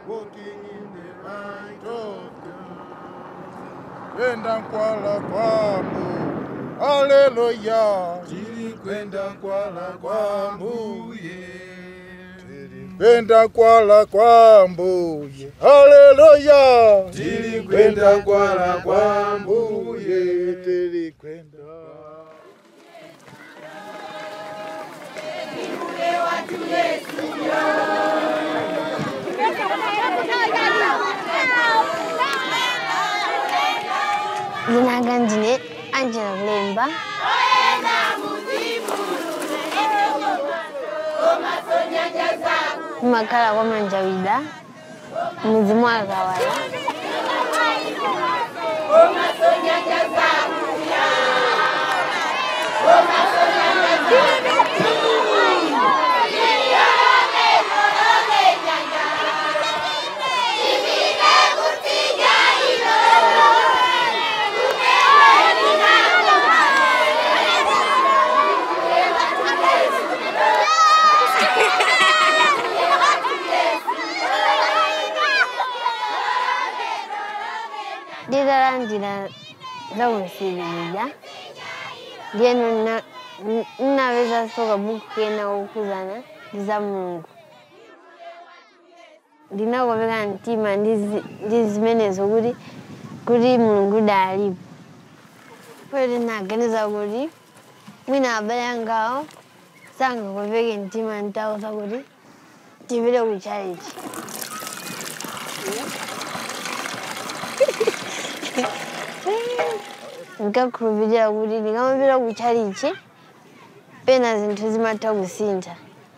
walking in the light of God. Kwenda kwala kwambu, haleluya. Tilikwenda kwala kwambuye. Tilikwenda kwala kwambuye, haleluya. Tilikwenda kwala kwambuye. Tilikwenda Jina ndine Angela Kulemba. Makala kwa Manjawida, muzimu wa Kawala. Ndidalandira za kunsiririza lyeno na- n- nnaweza soka buku kena okuzana ndi za mulungu ndinakomeka mtima ndi zi- ndi zimenezo kuti kuti mulungu dalipo poti naganiza kuti mwina abale angawo sangakomeke mtima ntauza kuti tipite ku charity nkakhulupirira kuti ndikamapita ku charity pena zinthu zimatha kusintha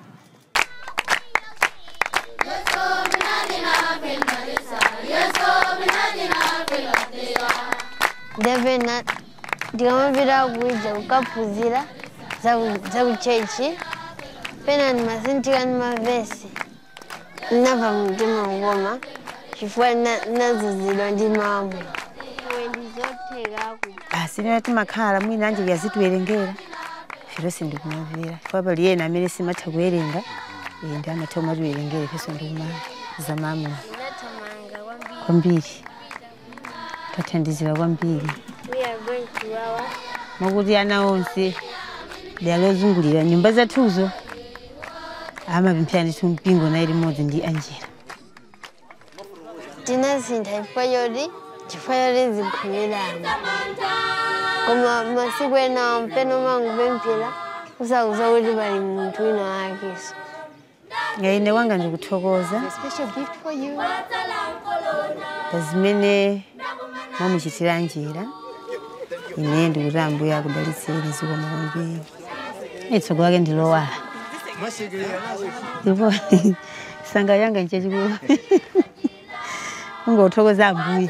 ndapena ndikamapita kuija kukaphunzira za ku- za ku chechi pena ndimasinthika ndi mavesi ndinamva mtima kukoma chifukwa ndina- ndinazuzidwa ndi mawu iwe ndizothekaku basi nena timakhala mwina anje yazitiwerengera firo sindikumavira chifukwa pali yena amene simatha kuwerenga eh, ndi amatha kumatiwerengera ifenso ndikumava za mama ndinathamanga kwambiri kwambiri tathandizira kwambiri we are going to our mwakuti ana onse lialozungulira nyumba zathuzo amapemphera ndithu mpingo nayi limodzi ndi anjera tinasintha chifukwa choti chifukwa choti zikhulirana koma masiku ena mpena umangupemphera usauza kuti pali munthu wina wakeso ine wanga ndikuthokoza special gift for you pa zimene mwamuchitira anjera ine ndikuti ambuye akudalitseni zikomo kwambiri itsogolo lake ndilowala ndipo sanga yanga nchachikulu ungothokoza ambuye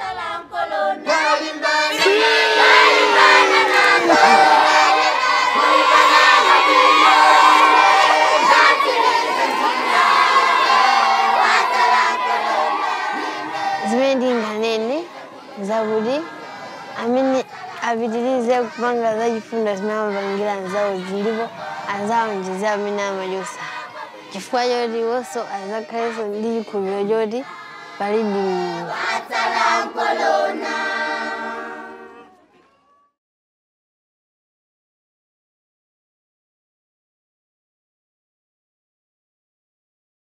zimene ndinganene zakuti amene apitirize kupanga zachifundo zimene amapangira anzawozi ndipo anzawo ndize amene amachosa chifukwa choti wonso azakhalenso ndi chikhulupiriro choti pali mulungu